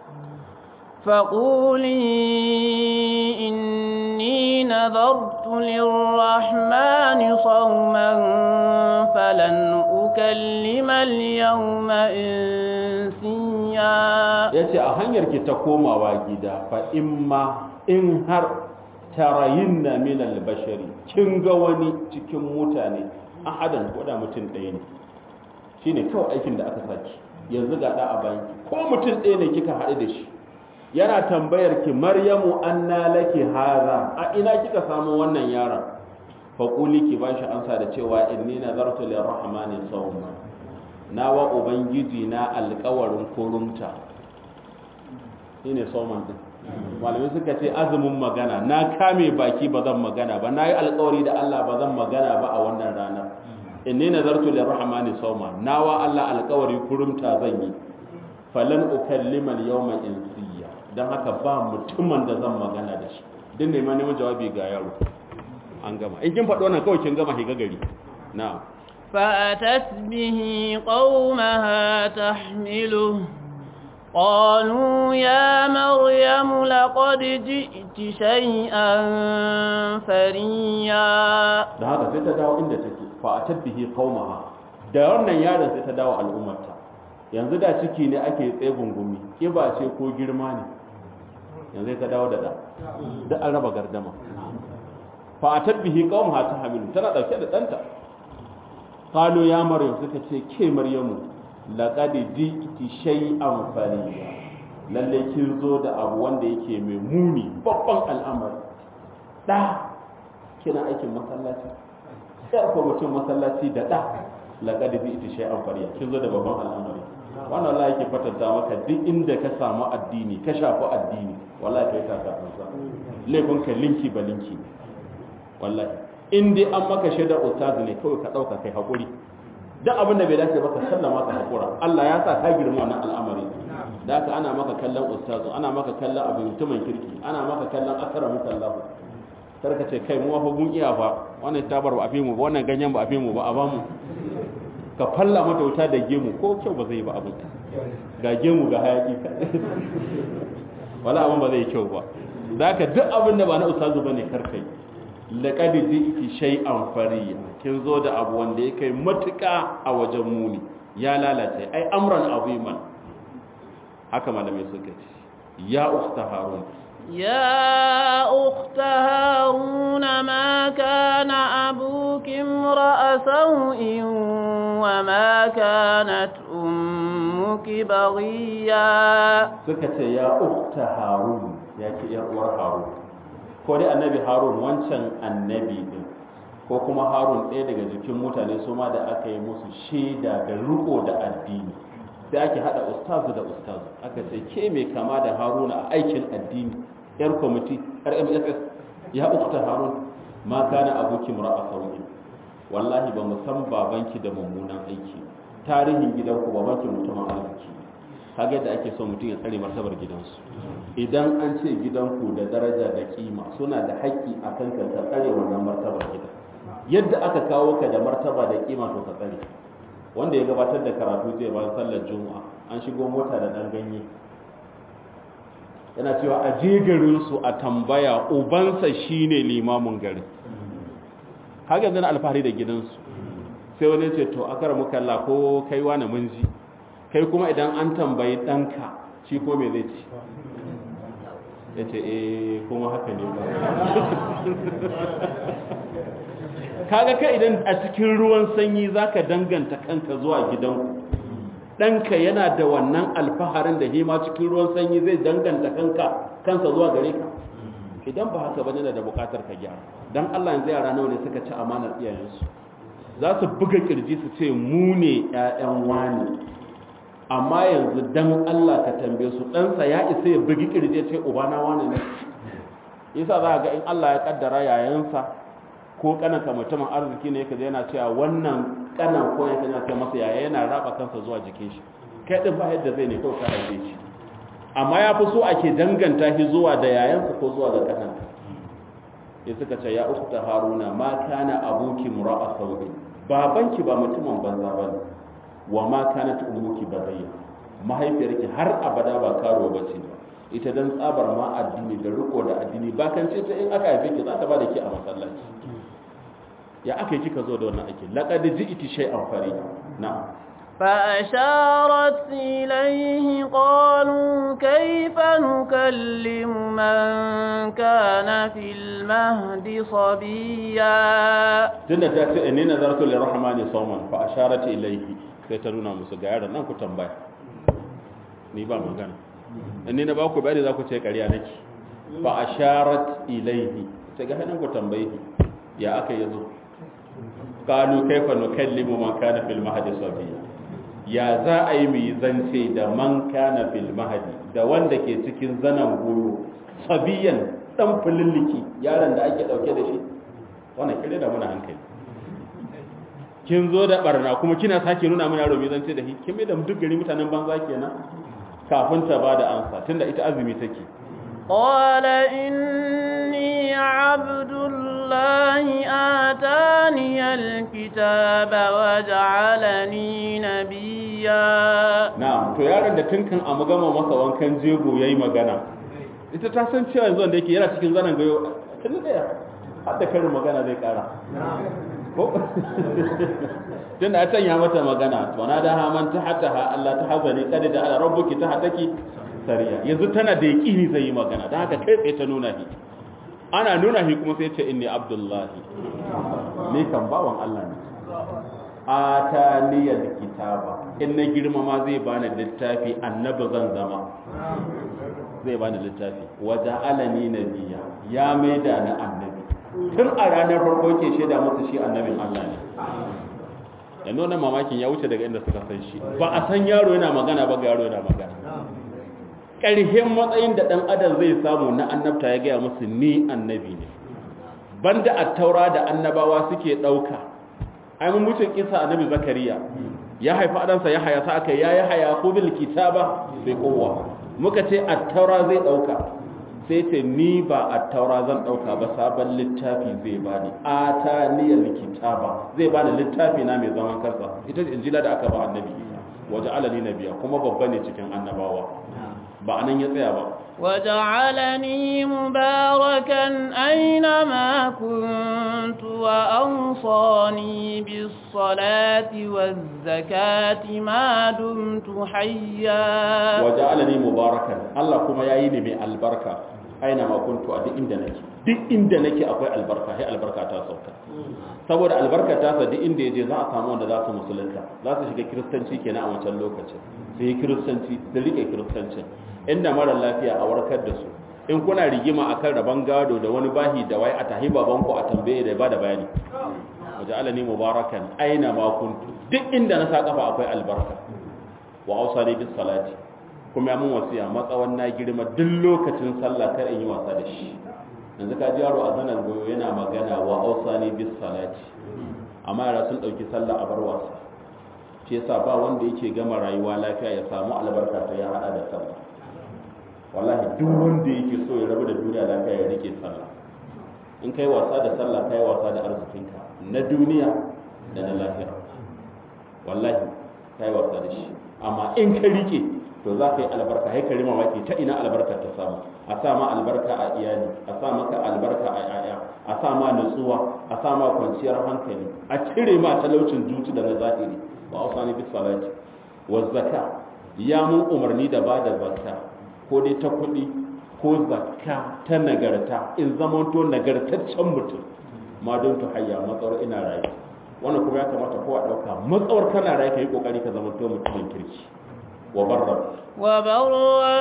فقولي إني نذرت للرحمن صوما فلن أكلم اليوم إنسيا ya ce a hanyar ki ta komawa gida fa imma in har tarayin na minal bashari kin ga wani cikin mutane ahadan ko da mutum ɗaya ne shine kawai aikin da aka saki yanzu ga da a bayan ko mutum ɗaya ne kika haɗu da shi yana tambayar ki maryamu anna laki haza a ina kika samu wannan yaron fa quli ki bashi ansa da cewa inni nazartu lirrahmani sawma nawa ubangiji na alƙawarin kurumta shine sawman din malamai suka ce azumin magana na kame baki ba zan magana ba na yi alƙawari da Allah ba zan magana ba a wannan ranar inni nazartu lirrahmani sawma nawa Allah alƙawari kurumta zan yi falan ukallima al-yawma insiya dan haka ba mutumin da zan magana da shi din ne ma neman jawabi ga yaro an gama in kin faɗo wannan kawai kin gama higa gari na'am فأتت به قومها تحمله قالوا يا مريم لقد جئت شيئا فريا da haka sai ta dawo inda take fa atat bihi qaumaha da wannan yaron sai ta dawo al'ummarta yanzu da ciki ne ake tsegun gumi kiba ce ko girma ne yanzu sai ta dawo da da da an raba gardama fa atat bihi qaumaha ta hamilu tana dauke da danta qalu ya maryam suka ce ke maryamu laqad ji'ti shay'an fariya lalle kin zo da abu wanda yake mai muni babban al'amari da kina aikin masallaci sai ko mutum masallaci da da laqad ji'ti shay'an fariya kin zo da babban al'amari wannan Allah yake fatanta maka duk inda ka samu addini ka shafi addini wallahi kai ka kafansa laifin ka linki ba linki wallahi in dai an maka shaidar ustazi ne kawai ka dauka kai hakuri duk abin da bai dace ba ka sallama ka hakura Allah ya sa ka girma wannan al'amari da haka ana maka kallon ustazu ana maka kallon abin mutumin kirki ana maka kallon akramu sallahu kar ka ce kai mu fa mun iya fa wannan tabar ba a fi mu ba wannan ganyen ba a fi mu ba a ba mu ka falla mata wuta da gemu ko kyau ba zai ba abin ga gemu ga hayaki wala abin ba zai kyau ba da haka duk abin da ba na ustazu bane kar kai laqad ji'ti shay'an fariya kin zo da abu wanda ya kai matuƙa a wajen muni ya lalace ai amran aziman haka malamai suka ce ya ukhta harun يا أخت هارون ما كان أبوك امرأ سوء وما كانت أمك بغيا suka ce ya ukhta harun ya ce yar uwar harun ko dai annabi harun wancan annabi din ko kuma harun ɗaya daga jikin mutane su ma da aka yi musu shaida da riko da addini sai ake hada ustazu da ustazu aka ce ke mai kama da haruna a aikin addini yar kwamiti rmss ya ukta harun ma kana abokin ra'a sauki wallahi ba mu san babanki da mummunan aiki tarihin gidanku babanki mutumin arziki kaga yadda ake so mutum ya tsare martabar gidansu idan an ce gidanku da daraja da kima suna da haƙƙi a kan ka tsare wannan martabar gidan yadda aka kawo ka da martaba da kima to ka tsare wanda ya gabatar da karatu zai bayan sallar juma'a an shigo mota da ɗan ganye yana cewa a je garinsu a tambaya ubansa shine limamin garin haka yanzu na alfahari da gidansu sai wani ce to akara muka la ko kai wani mun ji kai kuma idan an tambayi ɗanka shi ko me zai ci ya ce eh kuma haka ne ba kaga ka idan a cikin ruwan sanyi zaka danganta kanka zuwa gidanku ɗanka yana da wannan alfaharin da hima cikin ruwan sanyi zai danganta kanka kansa zuwa gare ka idan ba haka ba yana da bukatar ka gyara dan Allah yanzu yara nawa ne suka ci amanar iyayensu za su buga kirji su ce mu ne ƴaƴan wani amma yanzu dan Allah ka tambaye su ɗansa ya isa ya bugi kirji ya ce ubana wani ne yasa za ga in Allah ya kaddara yayansa ko kananka mutumin arziki ne kaje yana cewa wannan kanan ko ya kana ce masa yaya yana raba kansa zuwa jikin shi kai din ba yadda zai ne ko ka haife shi amma ya fi so ake danganta shi zuwa da yayansa ko zuwa ga kananka ya suka ce ya ukhta haruna ma kana abuki mura'a sawi babanki ba mutumin banza bane wa ma kanat ummuki baghiya mahaifiyarki har abada ba karo bace ba ita dan tsabar ma addini da riko da addini ba kan ce ta in aka haife ki za ta ba da ki a masallaci ya aka yi kika zo da wannan ake laqad ji'ti shay'an farida na'am فأشارت إليه قالوا كيف نكلم من كان في المهد صبيا tunda ta ce inni nazartu lirrahmani sawman fa asharat ilayhi sai ta nuna musu ga yaron nan ku tambaya ni ba magana inni na ba ku bayani za ku ce ƙarya nake fa asharat ilayhi sai ga nan ku tambaye ya aka yazo qalu kayfa nukallimu man kana fil mahdi sabiya ya za a yi mai zance da man kana fil mahdi da wanda ke cikin zanan goyo sabiyan dan fulilliki yaron da ake dauke da shi wannan kire da muna hankali kin zo da barna kuma kina sake nuna mana yaro mai zance da shi kin mai da duk gari mutanen banza kenan kafin ta bada ansa tunda ita azumi take قال إني عبد الله آتاني الكتاب وجعلني نبيا na'am to yaron da tun kan a gama masa wankan jego yayi magana ita ta san cewa yanzu wanda yake yana cikin zanen gayo tun da ya har da karin magana zai kara ko tun da a can ya mata magana to na da haman ta hata ha Allah ta hazani kada da ala rabbuki ta hataki sariya yanzu tana da yaqini zai yi magana dan haka kai tsaye ta nuna shi ana nuna shi kuma sai ya ce inni abdullahi ni kan bawan Allah ne ataniyal kitaba in na girmama zai bani littafi annabi zan zama zai bani littafi waja alani nabiya ya maida na annabi tun a ranar farko ke shaida musu shi annabin Allah ne da nuna mamakin ya wuce daga inda suka san shi ba a san yaro yana magana ba ga yaro yana magana ƙarhin matsayin da ɗan adam zai samu na annabta ya gaya musu ni annabi ne banda a taura da annabawa suke ɗauka ai mun mutum kisa annabi zakariya ya haifa adansa ya haya sa aka ya ya haya ko bil kitaba bai kowa muka ce at-taura zai dauka sai ce ni ba at-taura zan dauka ba sabon littafi zai bani ataniyal kitaba zai bani littafi na mai zaman kansa ita ce injila da aka ba annabi isa waje alani nabiya kuma babba ne cikin annabawa ba anan ya tsaya ba وجعلني مباركا أينما كنت وأوصاني بالصلاة والزكاة ما دمت حيا وجعلني مباركا الله كما يعيني من البركة أينما كنت أدي إند نكي duk inda nake akwai albarka sai albarka ta sauka saboda albarka ta sa duk inda yaje za a samu wanda za su musulunta za su shiga kiristanci kenan a wancan lokacin sai kiristanci da rike kiristancin inda mara lafiya a warkar da su in kuna rigima akan rabon gado da wani bahi da wai a tahi babanku a tambaye da ba da bayani waje alani mubarakan aina ma kuntu duk inda na sa kafa akwai albarka wa ausani bis salati kuma ya mun wasiya matsawan na girma duk lokacin sallah kar in yi wasa da shi yanzu ka ji yaro a zanar goyo yana magana wa ausani bis salati amma yara sun dauki sallah a bar wasa shi yasa ba wanda yake gama rayuwa lafiya ya samu albarka ta ya hada da sallah wallahi duk wanda yake so ya rabu da duniya lafiya ya rike sallah in kai wasa da sallah kai wasa da arzikinka na duniya da na lafiya wallahi kai wasa da shi amma in ka rike to za ka yi albarka hai ka rima maki ta ina albarka ta samu a sa ma albarka a iyali a sa maka albarka a yaya a sa ma nutsuwa a sa ma kwanciyar hankali a cire ma talaucin zuci da na zahiri wa ausani bis salati wa zakka ya mun umarni da ba da zakka ko dai ta kuɗi ko zakka ta nagarta in zamanto nagartaccen mutum ma don tu hayya matsawar ina rayu wannan kuma ya kamata kowa ɗauka matsawar kana rayu ka yi ƙoƙari ka zama to mutumin kirki wa barra وبرا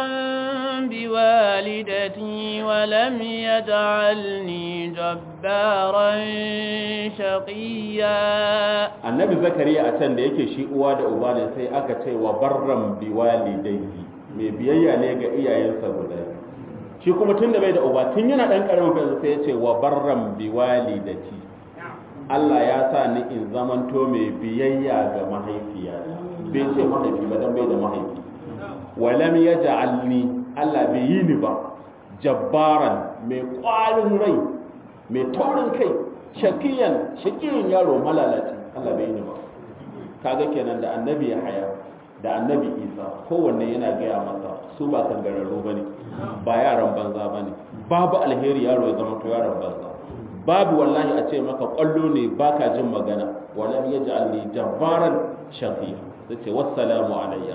بوالدتي ولم يجعلني جبارا شقيا annabi zakariya a can da yake shi uwa da uba ne sai aka ce wa barran biwalidayhi mai biyayya ne ga iyayensa guda shi kuma tun da bai da uba tun yana dan karamin fa sai ya ce wa barran biwalidati Allah ya sa ni in zamanto mai biyayya ga mahaifiyata bai ce mahaifi ba dan bai da mahaifi walam yaj'alni Allah bai yi ni ba jabbaran mai kwarin rai mai taurin kai shakiyan shakiyin yaro malalaci Allah bai yi ni ba kaga kenan da annabi ya haya da annabi isa kowanne yana gaya masa su ba kangararru ba ne ba yaran banza ba ne babu alheri yaro ya zama to yaran banza babu wallahi a ce maka kwallo ne baka jin magana walam yaj'alni jabbaran shaqiya sai wassalamu alayya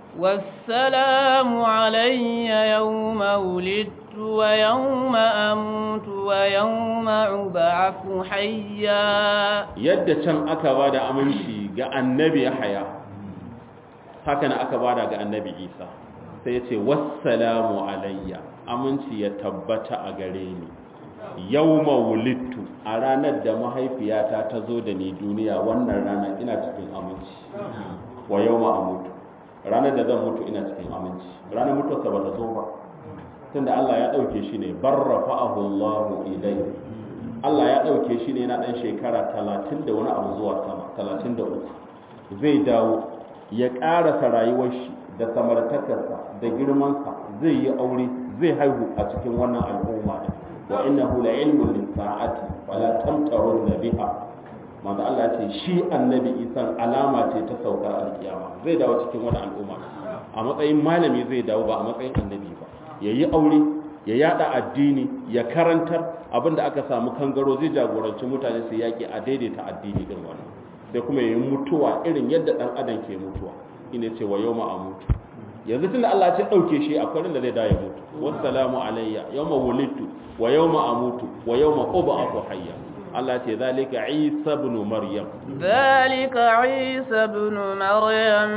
والسلام علي يوم ولدت ويوم أموت ويوم أبعث حيا yadda can aka bada aminci ga annabi Yahaya haka na aka bada ga annabi Isa sai ya ce wassalamu alayya aminci ya tabbata a gare ni yawma wulidtu a ranar da mahaifiyata ta zo da ni duniya wannan rana ina cikin aminci wa yawma amutu ranar da zan mutu ina cikin aminci ranar mutuwarsa ba ta zo ba tunda Allah ya ɗauke shi ne barrafa'ahu Allahu ilayhi Allah ya ɗauke shi ne yana ɗan shekara talatin da wani abu zuwa sama talatin da uku zai dawo ya ƙarasa rayuwar shi da samartakarsa da girmansa zai yi aure zai haihu a cikin wannan al'umma ne wa innahu la ilmun lis-sa'ati wala tamtarun biha manzo Allah ce shi annabi Isa alama ce ta saukar alkiyama zai dawo cikin wani al'umma a matsayin malami zai dawo ba a matsayin annabi ba yayi aure ya yada addini ya karantar abinda aka samu kangaro zai jagoranci mutane su yaki a daidaita addini din wannan sai kuma yayi mutuwa irin yadda dan adam ke mutuwa ina ce wa yawma amutu yanzu tunda Allah ya ce dauke shi akwai da zai dawo ya mutu wassalamu alayya yawma wulidtu wa yawma amutu wa yawma ub'athu hayya Allah ce zalika Isa ibn Maryam ذلك عيسى ابن مريم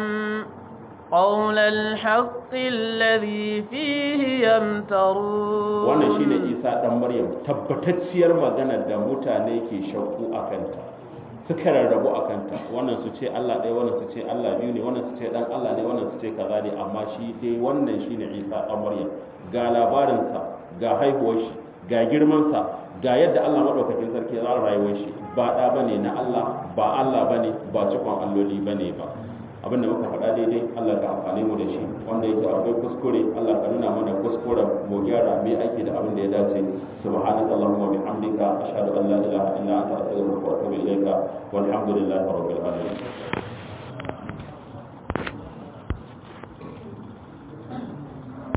قول الحق الذي فيه يمترون wannan shine Isa dan Maryam tabbatacciyar magana da mutane ke shakku akanta suka rarrabu akanta wannan su ce Allah ɗaya wannan su ce Allah biyu ne wannan su ce dan Allah ne wannan su ce kaza ne amma shi dai wannan shine Isa dan Maryam ga labarinsa ga haihuwar shi ga girmansa ga yadda Allah maɗaukakin sarki ya tsara rayuwar shi ba ɗa ba ne na Allah ba Allah ba ne ba cikon alloli ba ne ba abinda muka faɗa daidai Allah ka amfani mu da shi wanda yake akwai kuskure Allah ka nuna mana kuskuren mu gyara mai aiki da abin da ya dace subhanaka allahumma bihamdika ashhadu an la ilaha illa anta astaghfiruka wa atubu ilayka walhamdulillahi rabbil alamin